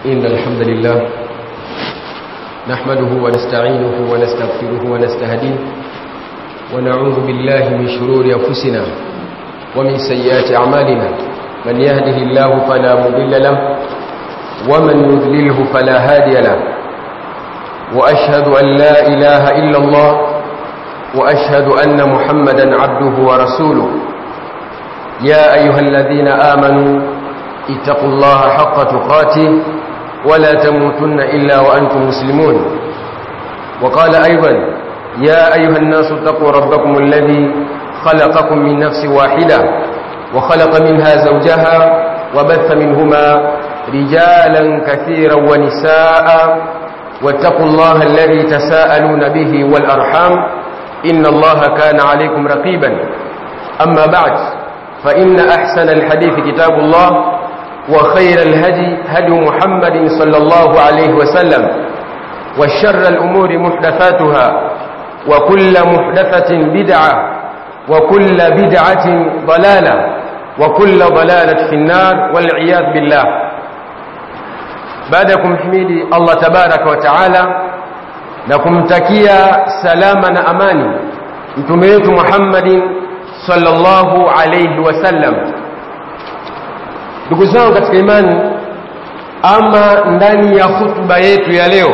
إن الحمد لله نحمده ونستعينه ونستغفره ونستهديه ونعوذ بالله من شرور أنفسنا ومن سيئات أعمالنا من يهده الله فلا مضل له ومن يضلله فلا هادي له وأشهد أن لا إله إلا الله وأشهد أن محمدا عبده ورسوله يا أيها الذين آمنوا اتقوا الله حق تقاته ولا تموتن إلا وأنتم مسلمون وقال أيضا يا أيها الناس اتقوا ربكم الذي خلقكم من نفس واحدة وخلق منها زوجها وبث منهما رجالا كثيرا ونساء واتقوا الله الذي تساءلون به والأرحام إن الله كان عليكم رقيبا أما بعد فإن أحسن الحديث كتاب الله وخير الهدي هدي محمد صلى الله عليه وسلم وشر الأمور محدثاتها وكل محدثة بدعة وكل بدعة ضلالة وكل ضلالة في النار والعياذ بالله بعدكم حميدي الله تبارك وتعالى لكم تكيا سلامنا أماني متميت محمد sallallahu alayhi wasallam ndugu zangu katika imani ama ndani ya hutuba yetu ya leo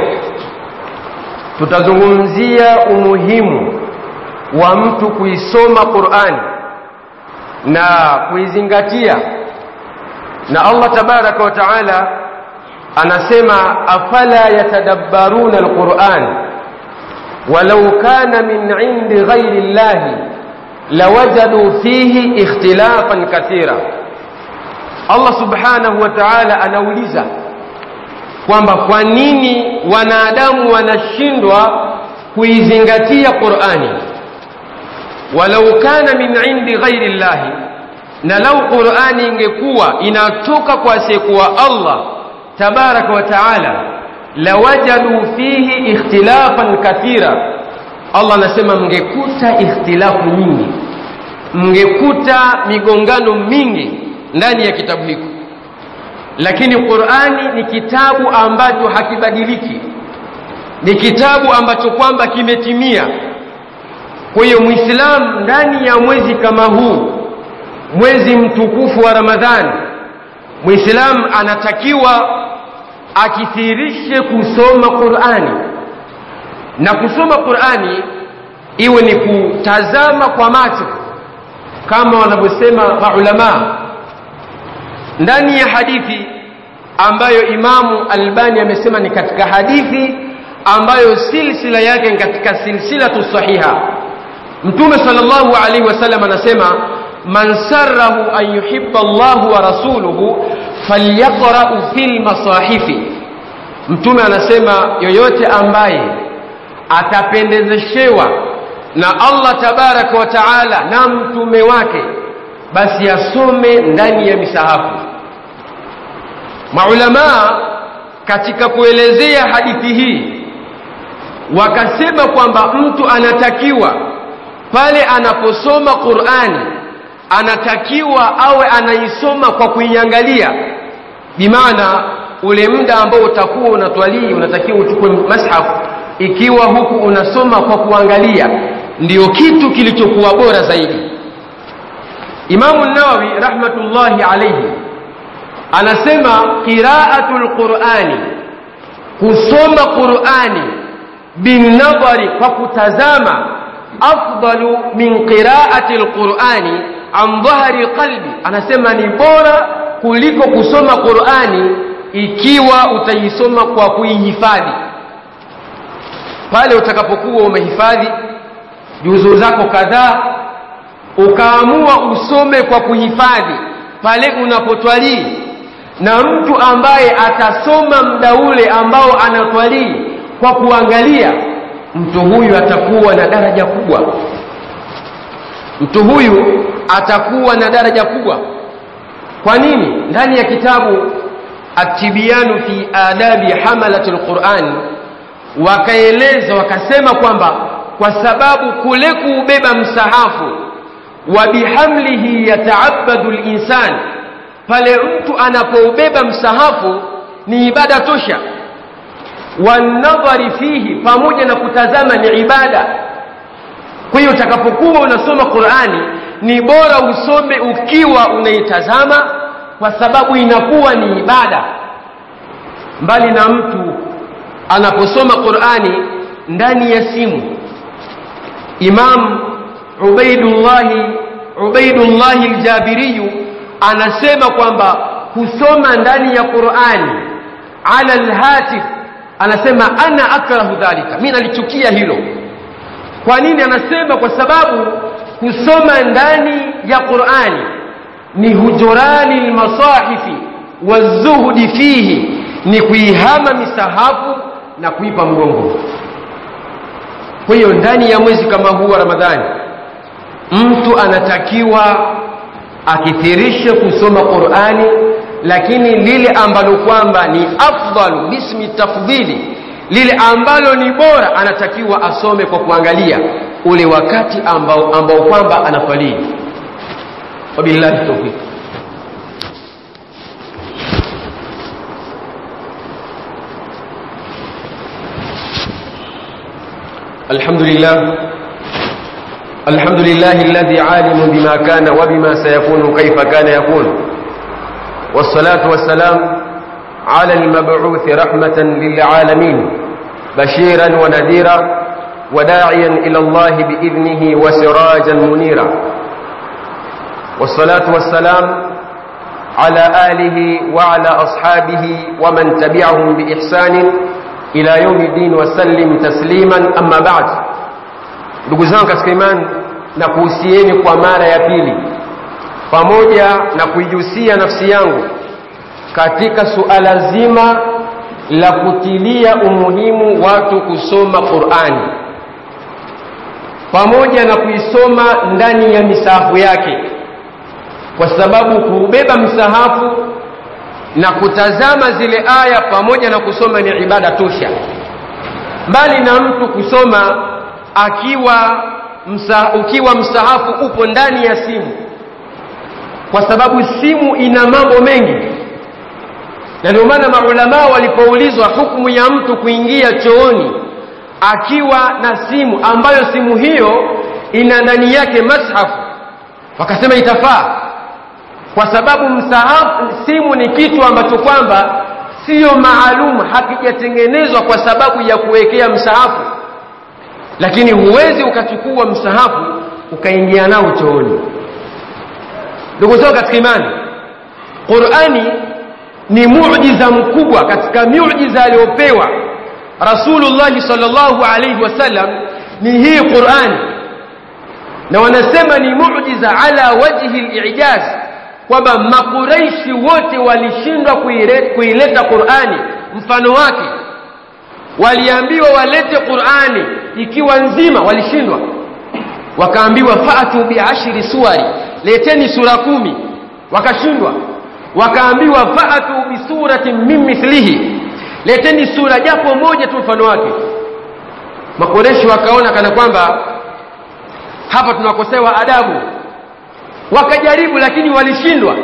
tutazungumzia umuhimu wa mtu kuisoma Qur'ani na kuizingatia na Allah tabaraka wa taala anasema afala yatadabbaruna alquran walau kana min indi ghairi llahi lawajadu fihi ikhtilafan kathira Allah subhanahu wa ta'ala anauliza kwamba kwa nini wanadamu wanashindwa kuizingatia Qur'ani walau kana min indi ghairi llahi na lau Qur'ani ingekuwa inatoka kwa asiyekuwa Allah tabaraka wa ta'ala lawajadu fihi ikhtilafan kathira Allah anasema mngekuta ikhtilafu nyingi mngekuta migongano mingi ndani ya kitabu hiko lakini Qur'ani ni kitabu ambacho hakibadiliki ni kitabu ambacho kwamba kimetimia kwa hiyo muislamu ndani ya mwezi kama huu mwezi mtukufu wa Ramadhani muislamu anatakiwa akithirishe kusoma Qur'ani na kusoma Qur'ani iwe ni kutazama kwa macho kama wanavyosema maulama ndani ya hadithi ambayo Imamu Albani amesema ni katika hadithi ambayo silsila yake ni katika silsilatu sahiha Mtume sallallahu alaihi wasallam anasema man sarrahu an yuhibba Allahu wa rasuluhu falyaqra'u fil masahifi Mtume anasema yoyote ambaye atapendezeshewa na Allah tabaraka wa taala na mtume wake basi asome ndani ya misahafu maulamaa katika kuelezea hadithi hii wakasema kwamba mtu anatakiwa pale anaposoma Qur'ani anatakiwa awe anaisoma kwa kuiangalia bimaana ule muda ambao utakuwa unatwalii unatakiwa uchukue mashafu ikiwa huku unasoma kwa kuangalia ndiyo kitu kilichokuwa bora zaidi Imamu Nawawi rahmatullahi alayhi anasema qira'atul Qur'ani kusoma Qur'ani binadhari kwa kutazama afdalu min qira'ati alqur'ani an dhahri qalbi anasema ni bora kuliko kusoma Qur'ani ikiwa utaisoma kwa kuihifadhi pale utakapokuwa umehifadhi juzu zako kadhaa ukaamua usome kwa kuhifadhi pale unapotwalii na mtu ambaye atasoma muda ule ambao anatwalii kwa kuangalia mtu huyu atakuwa na daraja kubwa mtu huyu atakuwa na daraja kubwa kwa nini ndani ya kitabu atibiyanu fi adabi hamalati alquran wakaeleza wakasema kwamba kwa sababu kule kuubeba msahafu wa bihamlihi yataabadu linsan pale mtu anapoubeba msahafu ni ibada tosha wanadhari fihi pamoja na kutazama ni ibada kwa hiyo utakapokuwa unasoma qurani ni bora usome ukiwa unaitazama kwa sababu inakuwa ni ibada mbali na mtu anaposoma qurani ndani ya simu imam ubaidullahi ubaidullahi ljabiriyu anasema kwamba kusoma ndani ya qurani ala lhatif anasema ana akrahu dhalika mi nalichukia hilo kwa nini anasema kwa sababu kusoma ndani ya qurani ni hujurani lmasahifi wazuhudi fihi ni kuihama misahafu na kuipa mgongo kwa hiyo ndani ya mwezi kama huu wa ramadhani mtu anatakiwa akithirishe kusoma qurani lakini lile ambalo kwamba ni afdalu bismi tafdhili lile ambalo ni bora anatakiwa asome kwa kuangalia ule wakati ambao, ambao kwamba anafalii wabillahi taufiq الحمد لله الحمد لله الذي عالم بما كان وبما سيكون كيف كان يكون والصلاة والسلام على المبعوث رحمة للعالمين بشيرا ونذيرا وداعيا إلى الله بإذنه وسراجا منيرا والصلاة والسلام على آله وعلى أصحابه ومن تبعهم بإحسان ila yaumi din wasallim tasliman amma ba'd ndugu zangu katika imani na kuhusieni kwa mara ya pili pamoja na kuijusia nafsi yangu katika suala zima la kutilia umuhimu watu kusoma qurani pamoja na kuisoma ndani ya misahafu yake kwa sababu kubeba msahafu na kutazama zile aya pamoja na kusoma ni ibada tosha mbali na mtu kusoma akiwa msa, ukiwa msahafu upo ndani ya simu kwa sababu simu ina mambo mengi na ndio maana maulamaa walipoulizwa hukumu ya mtu kuingia chooni akiwa na simu ambayo simu hiyo ina ndani yake mashafu wakasema itafaa kwa sababu msahafu simu ni kitu ambacho kwamba siyo maalum hakijatengenezwa kwa sababu ya kuwekea msahafu lakini huwezi ukachukua msahafu ukaingia nao chooni ndugu zao katika imani qurani ni mujiza mkubwa katika miujiza aliyopewa rasulullahi salllahu alaihi wasallam ni hii qurani na wanasema ni mujiza ala wajhi lijaz kwamba makuraishi wote walishindwa kuileta qurani mfano wake waliambiwa walete qurani ikiwa nzima walishindwa wakaambiwa fatu biashiri suwari leteni sura kumi wakashindwa wakaambiwa fatu bisuratin min mithlihi leteni sura japo moja tu mfano wake makoreshi wakaona kana kwamba hapa tunakosewa adabu wakajaribu lakini walishindwa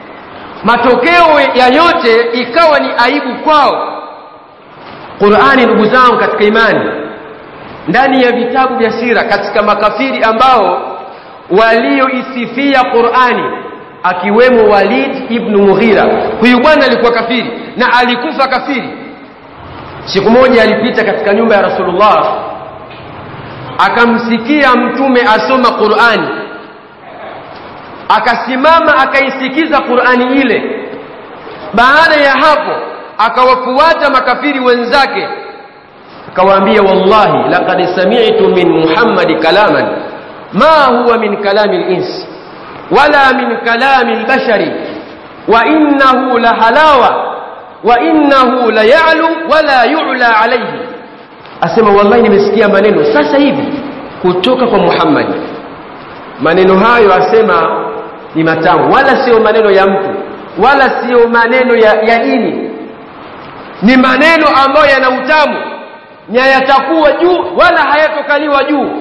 matokeo ya yote ikawa ni aibu kwao qurani ndugu zangu katika imani ndani ya vitabu vya sira katika makafiri ambao walioisifia qurani akiwemo walid ibnu mughira huyu bwana alikuwa kafiri na alikufa kafiri siku moja alipita katika nyumba ya rasulullah akamsikia mtume asoma qurani akasimama akaisikiza qurani ile baada ya hapo akawafuata makafiri wenzake akawaambia wallahi laqad sami'tu min muhammadi kalaman ma huwa min kalami lins wala min kalami lbashari wa innahu la halawa wa innahu la ya'lu wala yu'la alayhi asema wallahi nimesikia maneno sasa hivi kutoka kwa muhammadi maneno hayo asema ni matamu wala sio maneno ya mtu wala sio maneno ya, ya dini ni maneno ambayo yana utamu na yatakuwa juu wala hayatokaliwa juu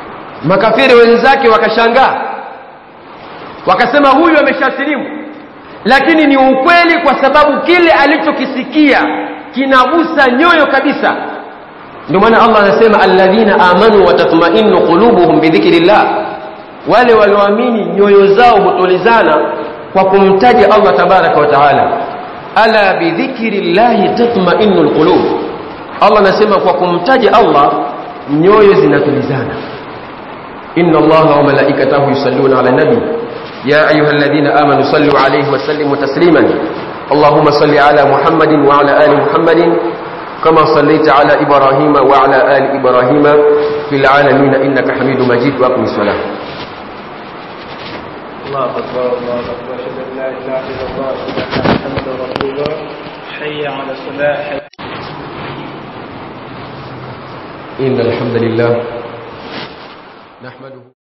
makafiri wenzake wakashangaa wakasema huyu ameshasilimu lakini ni ukweli kwa sababu kile alichokisikia kinagusa nyoyo kabisa ndio maana Allah anasema alladhina amanu wa tatma'innu qulubuhum bidhikrillah wale walioamini nyoyo zao hutulizana kwa kumtaja Allah tabaraka wa taala ala bidhikrillahi tatma'innul qulub Allah anasema kwa kumtaja Allah nyoyo zinatulizana inna Allaha wa malaikatahu yusalluna ala nabi ya ayyuhalladhina amanu sallu alayhi wa sallimu tasliman اللهم صل على محمد وعلى آل محمد كما صليت على إبراهيم وعلى آل إبراهيم في العالمين إنك حميد مجيد وأقم الصلاة الله أكبر الله أكبر أشهد أن لا إله إلا الله أشهد أن محمدا رسول الله حي على الصلاة حي إن الحمد لله نحمده